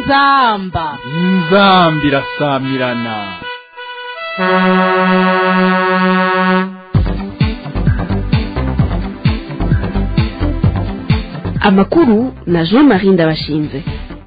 inzamba inzambi irasamirana amakuru na jean marie ndabashinze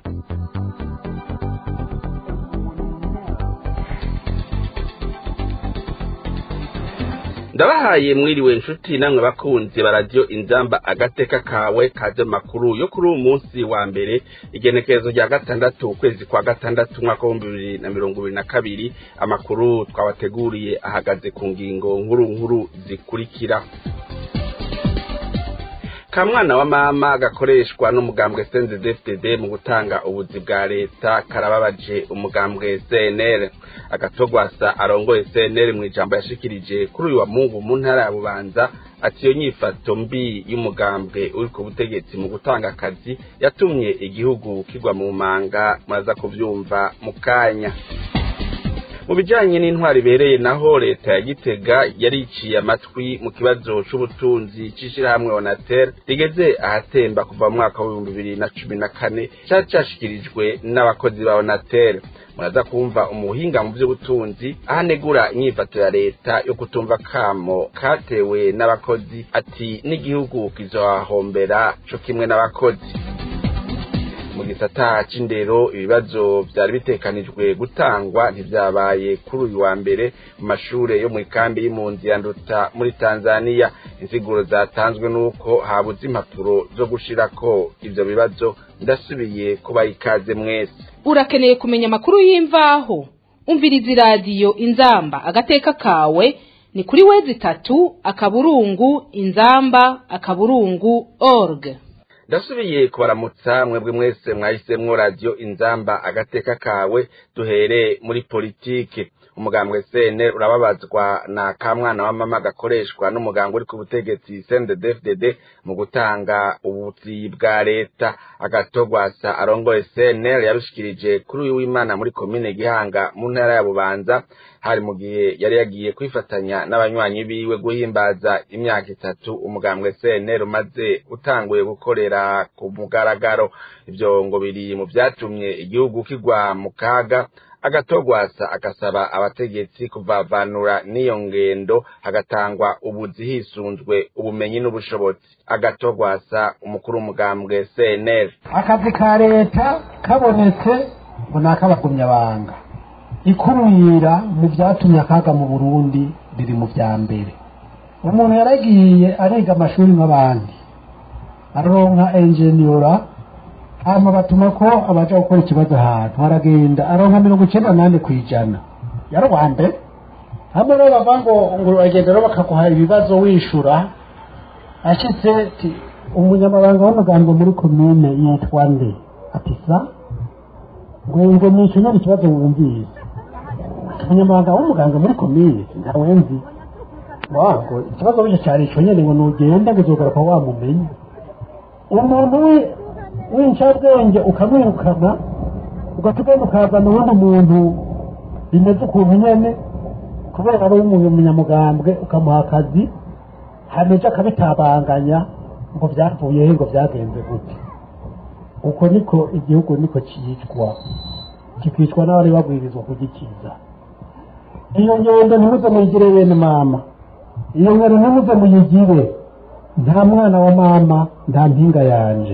ndabahaye mwiriwe inshuti namwe bakunzi baradiyo inzamba agateka kawe kaje makuru yo kuri uyu munsi wa mbere igenekerezo rya gatandatu ukwezi kwa gatandatu umwaka w'ibihumbi bibiri na mirongo ibiri na kabiri amakuru twabateguriye ahagaze ku ngingo nkuru nkuru zikurikira kamwana wa mama gakoreshwa n'umugambwe CNDD-FDD mu gutanga ubuzi bwa leta karababaje umugambwe CNL agatogwasa arongoye CNL mu ijambo yashikirije kuri uyu wa Mungu mu ntara ya Bubanza ati iyo nyifato mbi y'umugambwe uri ku butegetsi mu gutanga akazi yatumye igihugu kigwa mu manga muraza kuvyumva mu kanya mu bijanye n'intwari ibereye naho leta ya gitega yariciye amatwi mu kibazo c'ubutunzi c'ishirahamwe onatel rigeze ahatemba kuva mu mwaka w'ibihumbi bibiri na cumi na kane cari cashikirijwe n'abakozi ba onatel muraza kumva umuhinga mu vy'ubutunzi ahanegura inyifato ya leta yo kutumva kamo katewe n'abakozi ati n'igihugu kizohahombera co kimwe n'abakozi mu gisata c'indero ibibazo vyari bitekanijwe gutangwa ntivyabaye kuri uyu wa mbere mu mashure yo mu ikambi y'impunzi ya nduta muri tanzaniya insiguro zatanzwe n'uko habuze impapuro zo gushirako ivyo bibazo ndasubiye kubaha ikaze mwese urakeneye kumenya amakuru y'imvaho umviriza iradiyo inzamba agateka kawe ni kuri wezi itatu akaburungu inzamba akaburungu org ndasubiye kubaramutsa mwebwe mwese mwahisemwo radiyo inzamba agateka kawe duhere muri politike umugambwe sene urababazwa na kamwana wa mama gakoreshwa n'umuganga uri ku butegetsi CNDD-FDD mu gutanga ubuzi bwa leta agatogwasa arongoye CNL yabishikirije kuri uyu w'Imana muri komine Gihanga mu ntara ya Bubanza hari mu gihe yari yagiye kwifatanya n'abanywanyi biwe guhimbaza imyaka itatu umugambwe CNL umaze utanguye gukorera ku mugaragaro ivyo ngo biri mu vyatumye igihugu kigwa mu kaga agatogwasa agasaba abategetsi kuvavanura n'iyo ngendo hagatangwa ubuzi hisunzwe ubumenyi n'ubushobozi agatogwasa umukuru w'umugambwe CNL akazi ka leta kabonetse ngo ni ak'abagumyabanga ikumira mu byatumye akaga mu burundi biri mu vya mbere umuntu yaragiye ariga amashuri nk'abandi aronka enjeniyora hama batuma ko abaja gukora ikibazo ahantu aragenda aronka mirongo icenda nane kw'ijana yarwande hamwe rero bava ngo ngo uragenda rero bakaguha ibibazo wishura ashitse ati umunyamabanga w'amagambo muri komine yitwa nde ati sa ngo ngo nishe nyene ikibazo wumvise umunyamabanga w'umuganga muri komine ntawe nzi wango ikibazo bico cari ico nyene ngo nugenda ngo uzogaruka wamumenya umuntu w'incabwenge ukamwirukana ugahita ugenda ukazana uwundi muntu bimeze ukuntu nyene kubera ari umunyamugambwe ukamuha akazi hameje akabitabanganya ngo vyavuye he ngo vyagenze gute uko niko igihugu niko cicwa kikicwa n'abari babwirizwa kugikiza iyo ngendo ntimuze muyigire bene mama iyo ngendo ntimuze muyigire nta mwana wa mama nta mpinga yanje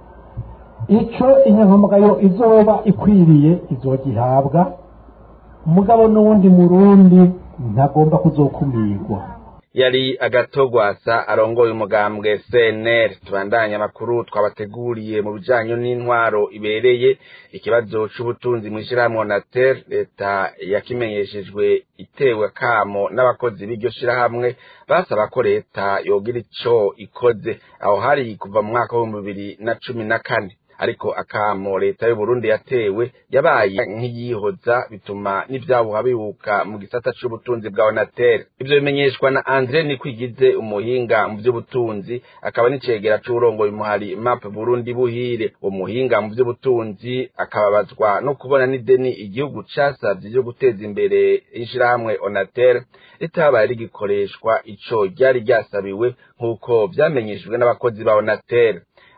ico inyankamugayo izoba ikwiriye izogihabwa umugabo n'uwundi murundi ntagomba kuzokumirwa yari agatogwasa arongoye umugambwe CNL tubandanya amakuru twabateguriye mu bijanye n'intwaro ibereye ikibazo c'ubutunzi mw'ishirahamwe Onatel leta yakimenyeshejwe itewe kamo n'abakozi b'iryo shirahamwe basaba ko leta yogira ico ikoze aho hari kuva mu mwaka w'ibihumbi bibiri na cumi na kane ariko akamo leta y'u Burundi yatewe yabaye nk'iyihoza bituma n'ivyabuha bibuka mu gisata c'ubutunzi bwa Onatel ivyo bimenyeshwa na Andre Nikwigize umuhinga mu vy'ubutunzi akaba n'icegera c'urongoye umuhari MAP Burundi buhire umuhinga mu vy'ubutunzi akababazwa no kubona n'ideni igihugu casavye ryo guteza imbere ishirahamwe Onatel ritabaye rigikoreshwa ico ryari ryasabiwe nk'uko vyamenyeshejwe n'abakozi ba Onatel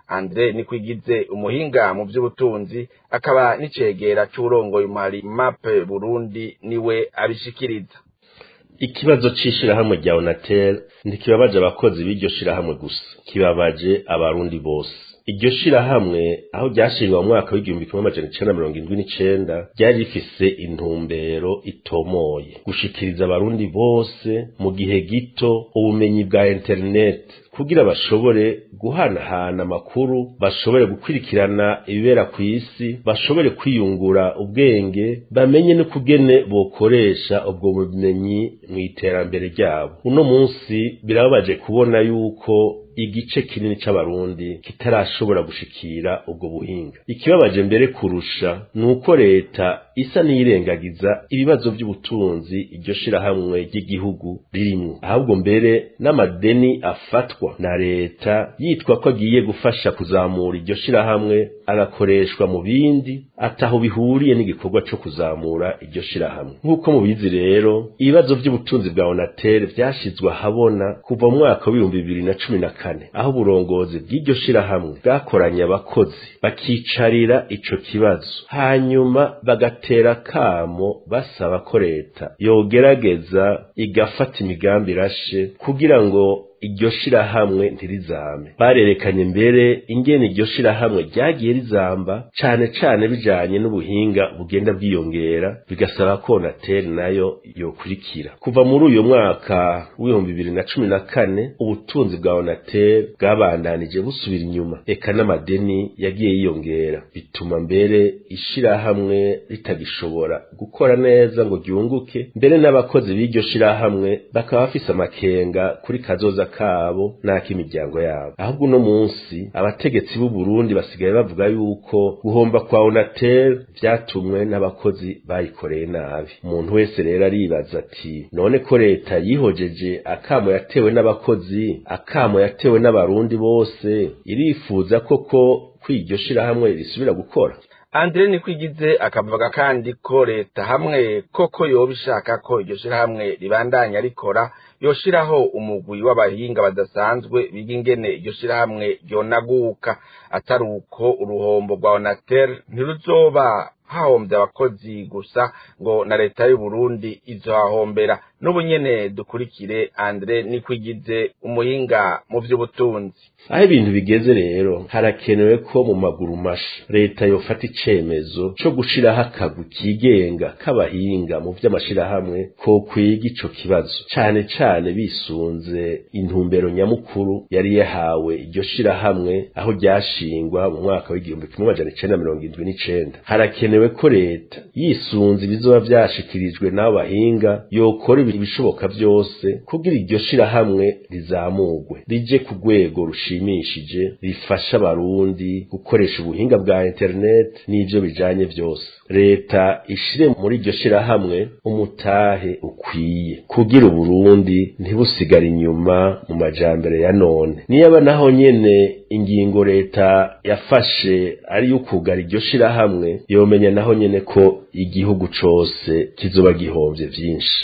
andre nikwigize umuhinga mu by'ubutunzi akaba n'icegera c'uburongoye umuhari mape burundi niwe abishikiriza ikibazo c'ishirahamwe rya onatel ntikibabaje abakozi b'iryo shirahamwe gusa kibabaje abarundi bose iryo shirahamwe aho ryashingwa mu mwaka w'igihumbi kimwe amajana icenda mirongo indwi n'icenda ryari rifise intumbero itomoye gushikiriza abarundi bose mu gihe gito ubumenyi bwa interineti kugira bashobore guhanahana amakuru bashobore gukurikirana ibibera ku isi bashobore kwiyungura ubwenge bamenye n'ukugene bokoresha ubwo bumenyi mu iterambere ryabo uno munsi birababaje kubona yuko igice kinini c'abarundi kitarashobora gushikira ubwo buhinga ikibabaje mbere kurusha ni uko leta isa n'iyirengagiza ibibazo by'ubutunzi iryo shirahamwe ry'igihugu ririmwo ahubwo mbere n'amadeni afatwa na leta yitwa ko agiye gufasha kuzamura iryo shirahamwe agakoreshwa mu bindi ataho bihuriye n'igikorwa co kuzamura iryo shirahamwe nk'uko mubizi rero ibibazo by'ubutunzi bwa onatel vyashizwe ahabona kuva mu mwaka w'ibihumbi bibiri na cumi na kane aho uburongozi bw'iryo shirahamwe bwakoranye abakozi bakicarira ico kibazo hanyuma bagatera kamo basaba ko leta yogerageza igafata imigambi irashe kugira ngo iryo shirahamwe ntirizame barerekanye mbere ingene iryo shirahamwe ryagiye rizamba cane cane bijanye n'ubuhinga bugenda bwiyongera bigasaba ko onateri nayo yokurikira kuva muri uyu mwaka w'ibihumbi bibiri na cumi na kane ubutunzi bwa onateri bwabandanije busubira inyuma eka n'amadeni yagiye yiyongera bituma mbere ishirahamwe ritagishobora gukora neza ngo ryunguke mbere n'abakozi b'iryo shirahamwe bakaba bafise amakenga kuri kazoza kabo n'ak'imiryango yabo ahubwo uno munsi abategetsi b'u Burundi basigaye bavuga yuko guhomba kwa Onatel vyatumwe n'abakozi bayikoreye nabi umuntu wese rero aribaza ati none ko leta yihojeje akamo yatewe n'abakozi akamo yatewe n'abarundi bose irifuza koko ko iryo shirahamwe risubira gukora Andre Nikwigize akavuga kandi ko leta hamwe koko yoba ishaka ko iryo shirahamwe ribandanya rikora yoshiraho umugwi w'abahinga badasanzwe biga ingene iryo shirahamwe ryonaguka atari uko uruhombo rwa Onatel ntiruzoba hahombye abakozi gusa ngo na leta y'u Burundi izohahombera n'ubu nyene dukurikire Andre Nikwigize umuhinga mu vy'ubutunzi aho ibintu bigeze rero harakenewe ko mu maguru masha leta yofata icemezo co gushiraho akagwi kigenga k'abahinga mu vy'amashirahamwe ko kwiga ico kibazo cane cane bisunze intumbero nyamukuru yari yahawe iryo shirahamwe aho ryashingwa mu mwaka w'igihumbi kimwe amajana icenda mirongo indwi n'icenda harakenewe ko leta yisunze ibizoba vyashikirijwe n'abo bahinga yokora ibishoboka vyose kugira iryo shirahamwe rizamurwe rije ku rwego rushimishije rifasha abarundi gukoresha ubuhinga bwa internet n'ivyo bijanye vyose leta ishire muri iryo shirahamwe umutahe ukwiye kugira uburundi ntibusigare inyuma mu majambere ya none niyaba naho nyene ingingo leta yafashe ari yo kugara iryo shirahamwe yomenya naho nyene ko igihugu cose kizoba gihomvye vyinshi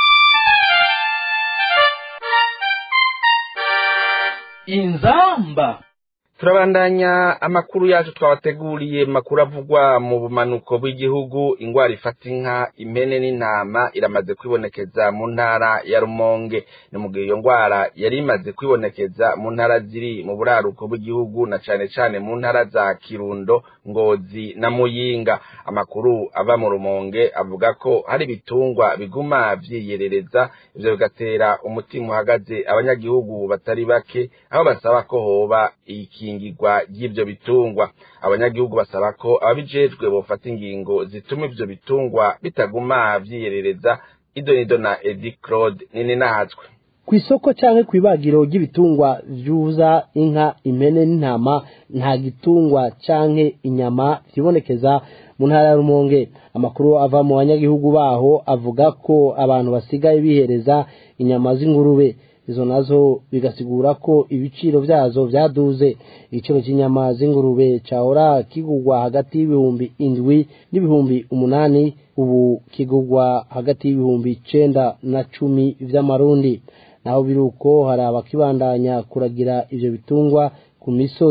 inzamba turabandanya amakuru yacu twabateguriye makuru avugwa mu bumanuko bw'igihugu ingwara ifata inka impene n'intama iramaze kwibonekeza mu ntara ya rumonge ni mu gihe iyo ngwara yari imaze kwibonekeza mu ntara ziri mu buraruko bw'igihugu na cane cane mu ntara za kirundo ngozi na muyinga amakuru ava mu rumonge avuga ko hari ibitungwa biguma vyiyerereza ivyo bigatera umutima uhagaze abanyagihugu batari bake aho basaba ko hoba iki ikingirwa ry'ivyo bitungwa abanyagihugu basaba ko ababijejwe bofata ingingo zituma ivyo bitungwa bitaguma vyiyerereza idonido na Edi Claude nini nahatswe kw'isoko canke kw'ibagiro ry'ibitungwa vyuza inka impene n'intama nta gitungwa canke inyama vyibonekeza mu ntara ya Rumonge amakuru ava mu banyagihugu baho avuga ko abantu basigaye bihereza inyama z'ingurube izo nazo bigasigura ko ibiciro vyazo vyaduze igiciro cy'inyama z'ingurube cahora kigurwa hagati y'ibihumbi indwi n'ibihumbi umunani ubu kigurwa hagati y'ibihumbi icenda na cumi vy'amarundi naho biruko hari abakibandanya kuragira ivyo bitungwa ku misozi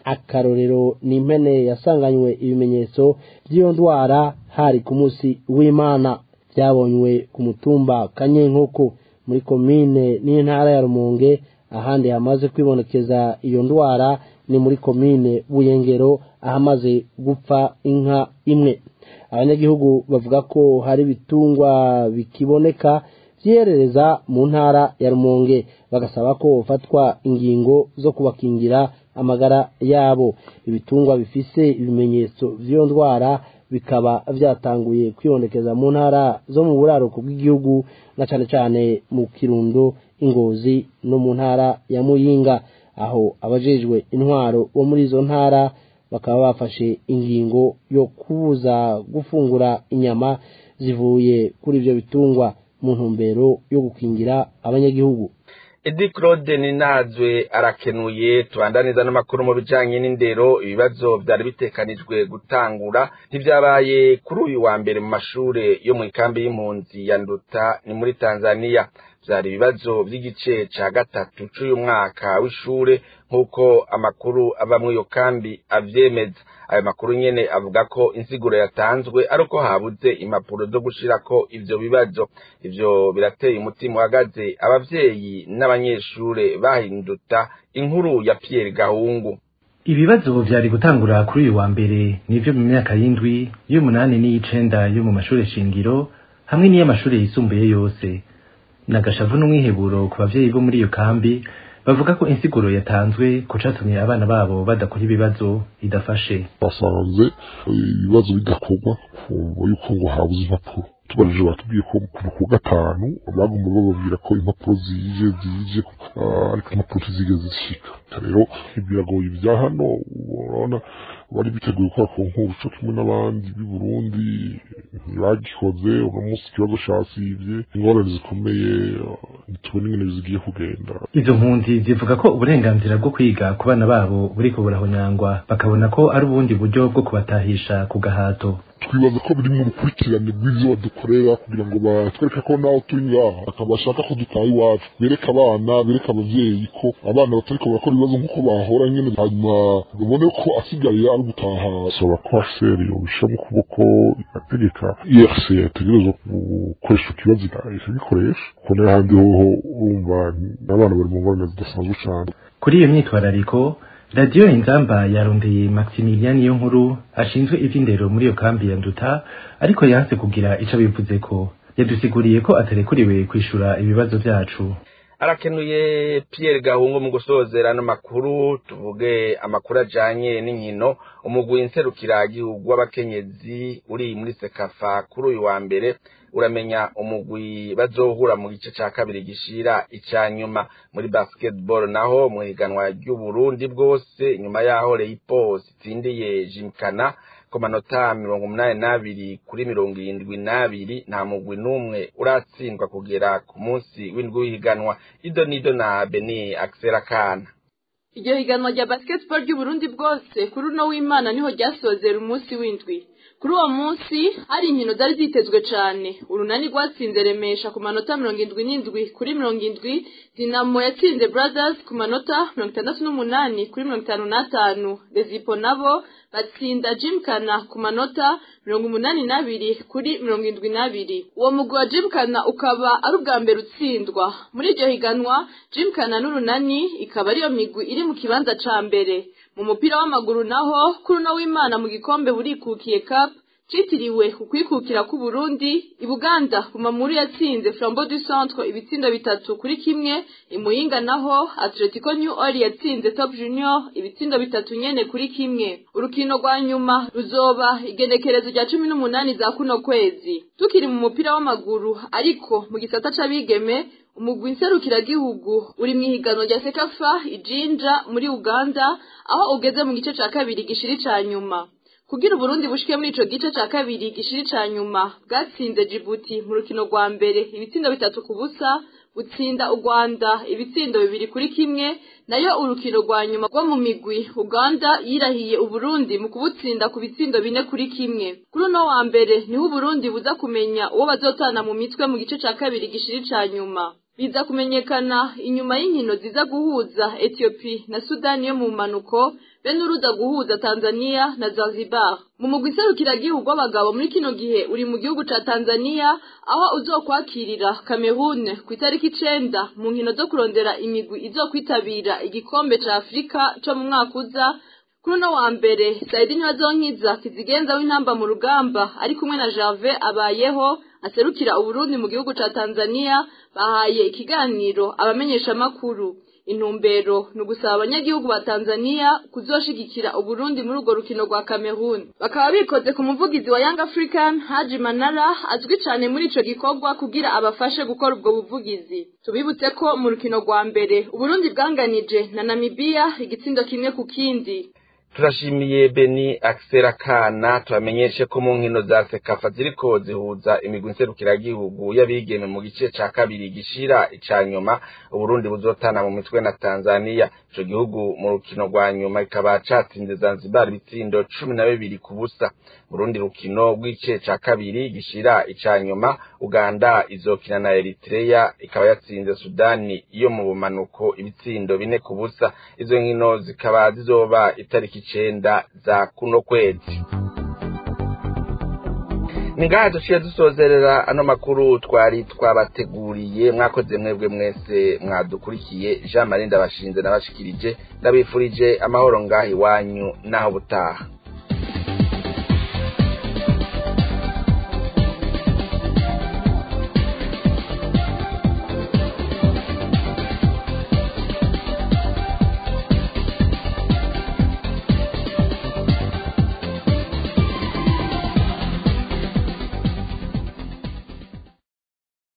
akarorero ni impene yasanganywe ibimenyetso by'iyo ndwara hari ku munsi w'imana byabonywe ku mutumba kanyenkoko muri komine n'intara ya rumonge ahandi hamaze kwibonekeza iyo ndwara ni muri komine buyengero ahamaze gupfa inka imwe abanyagihugu bavuga ko hari ibitungwa bikiboneka byerereza mu ntara ya rumonge bagasaba ko bafatwa ingingo zo kubakingira amagara yabo ibitungwa bifise ibimenyetso by'iyo ndwara bikaba byatanguye kwibonekeza mu ntara zo mu buraruko bw'igihugu na cyane cyane mu kirundo ingozi no mu ntara ya muyinga aho abajejwe intwaro bo muri izo ntara bakaba bafashe ingingo yo kubuza gufungura inyama zivuye kuri ibyo bitungwa mu ntumbero yo gukingira abanyagihugu edi claude ninazwe arakenuye tubandaniza n'amakuru mu bijanye n'indero ibibazo byari bitekanijwe gutangura ntibyabaye kuri uyu wa mbere mu mashure yo mu ikambi y'impunzi ya nduta ni muri tanzania byari ibibazo by'igice ca gatatu c'uyu mwaka w'ishure nk'uko amakuru ava muri iyo kambi avyemeza ayo makuru nyene avuga ko insiguro yatanzwe ari uko habuze impapuro zo gushirako ivyo bibazo ivyo birateye umutima uhagaze abavyeyi n'abanyeshure bahinduta inkuru ya Pierre Gahungu ibibazo vyari gutangura kuri uyu wa mbere nivyo mu myaka y'indwi y'umunani n'iy'icenda yo mu mashure shingiro hamwe n'iy'amashure yisumbuye yose nagashavu n'umwiheburo ku bavyeyi bo muri iyo kambi bavuga ko insiguro yatanzwe ko catumye abana babo badakora ibibazo idafashe basanze ibibazo bidakorwa kumva yuko ngo habuze impapuro tubarije batubwiye ko ku gatanu bagomba bababwira ko impapuro zije zije ariko impapuro ntizigeze zishika rero biragoye ibya hano urabona bari biteguye gukora ku nkuru co kimwe n'abandi b'i Burundi ntibagikoze uno munsi ikibazo casivye ingorane zikomeye ntitubona ingene zigiye kugenda izo mpunzi zivuga ko uburenganzira bwo kwiga ku bana babo buriko burahonyangwa bakabona ko ari ubundi buryo bwo kubatahisha ku gahato twibaza ko biri mu rukurikirane rw'ivyo badukorera kugira ngo batwereke ko naho turi ngaha akabashaka ko dutaha iwacu bereke abana bereke abavyeyi ko abana batariko barakora ibibazo nk'uko bahora nyene hanyuma babone ko asigaye ari gutaha saba ko HCR yobisha mu kuboko igategeka IRC yategerezwa gukoresha ikibazo ikabikoresha kuko n'ahandi hoho urumva n'abana bari mu ngorane zidasanzwe cane kuri iyo myitwarariko radiyo inzamba yarondeye maximilian niyo nkuru ashinzwe ivy'indero muri iyo kambi ya nduta ariko yanse kugira ico bivuze ko yadusiguriye ko atarekuriwe kwishura ibibazo vyacu arakenuye Pierre Gahungu mu gusozera n'amakuru tuvuge amakuru ajanye n'inkino umugwi nserukiragihugu w'abakenyezi uri muri sekafa kuri uyu wa mbere uramenya umugwi bazohura mu gice ca kabiri gishira ica nyuma muri basketball naho mu higanwa ry'uburundi bwose nyuma yaho Leipos itsindiye Jimkana ku manota mirongo umunani n'abiri kuri mirongo irindwi n'abiri nta mugwi n'umwe uratsindwa kugera ku munsi w'indwi w'ihiganwa ido nido na beni akisera kana iryo higanwa rya basketball ry'uburundi bwose kuri uno w'imana niho ryasozera umunsi w'indwi kuri uwo munsi hari inkino zari zitezwe cyane urunani rwatsinze remesha ku manota mirongo indwi n'indwi kuri mirongo indwi dinamo yatsinze brothers ku manota mirongo itandatu n'umunani kuri mirongo itanu n'atanu rezipo nabo batsinda jimkana ku manota mirongo umunani n'abiri kuri mirongo indwi n'abiri uwo mugwi wa jimkana ukaba ari ubwa mbere utsindwa muri iryo higanwa jimkana n'urunani ikaba ariyo migwi iri mu kibanza ca mbere mu mupira w'amaguru naho kuri uno w'imana mu gikombe burikukiye cup citiriwe ukwikukira k'u Burundi i Buganda Bumamuru yatsinze Flambeau du Centre ibitsindo bitatu kuri kimwe imuyinga naho Atletico New Orleans yatsinze Top Junior ibitsindo bitatu nyene kuri kimwe urukino rwa nyuma ruzoba igenekerezo rya cumi n'umunani za kuno kwezi tukiri mu mupira w'amaguru ariko mu gisata c'abigeme umugwi nserukiragihugu uri mu ihiganwa rya sekafa ijinja muri uganda aho ugeze mu gice ca kabiri gishiri ca nyuma kugira uburundi bushike muri ico gice ca kabiri gishiri ca nyuma bwatsinze jibuti mu rukino rwa mbere ibitsindo bitatu ku busa butsinda u rwanda ibitsindo bibiri kuri kimwe nayo urukino rwa nyuma rwo mu migwi uganda yirahiye uburundi mu kubutsinda ku bitsindo bine kuri kimwe kuri uno wa mbere niho uburundi buza kumenya uwo bazotana mu mitwe mu gice ca kabiri gishiri ca nyuma biza kumenyekana inyuma y'inkino ziza guhuza etiyopi na sudani yo mu mpanuko be n'uruza guhuza tanzania na zanzibar mu mugwi iserukiragihugu w'abagabo muri kino gihe uri mu gihugu ca tanzania aho uzokwakirira cameroon ku itariki icenda mu nkino zo kurondera imigwi izokwitabira igikombe ca afurika co mu mwaka uza kuri uno wa mbere saidi ntibazonkiza kizigenza w'intamba mu rugamba ari kumwe na jave abayeho aserukira uburundi mu gihugu ca tanzania bahaye ikiganiro abamenyeshamakuru intumbero ni ugusaba abanyagihugu ba tanzania kuzoshigikira uburundi muri urwo rukino rwa cameroon bakaba bikoze ku muvugizi wa young african haji manara azwi cyane muri ico gikorwa kugira abafashe gukora ubwo buvugizi tubibutse ko mu rukino rwa mbere uburundi bwanganije na namibiya igitsindo kimwe ku kindi turashimiye beni akisera kana tubamenyeshe ko mu nkino za sekafa ziriko zihuza imigwi nserukiragihugu y'abigeme mu gice ca kabiri gishira ica nyuma uburundi buzotana mu mitwe na tanzania ico gihugu mu rukino rwa nyuma kikaba catsinze zanzibar ibitsindo cumi na bibiri ku busa mu rundi rukino rw'igice ca kabiri gishira ica nyuma uganda izokina na eritrea ikaba yatsinze sudani yo mu bumanuko ibitsindo bine ku busa izo nkino zikaba zizoba itariki icenda za kuno kwezi ni ngaha duciye dusozerera ano makuru twari twabateguriye mwakoze mwebwe mwese mwadukurikiye jean marie ndabashinze nabashikirije ndabifurije amahoro ngaha iwanyu n'aho butaha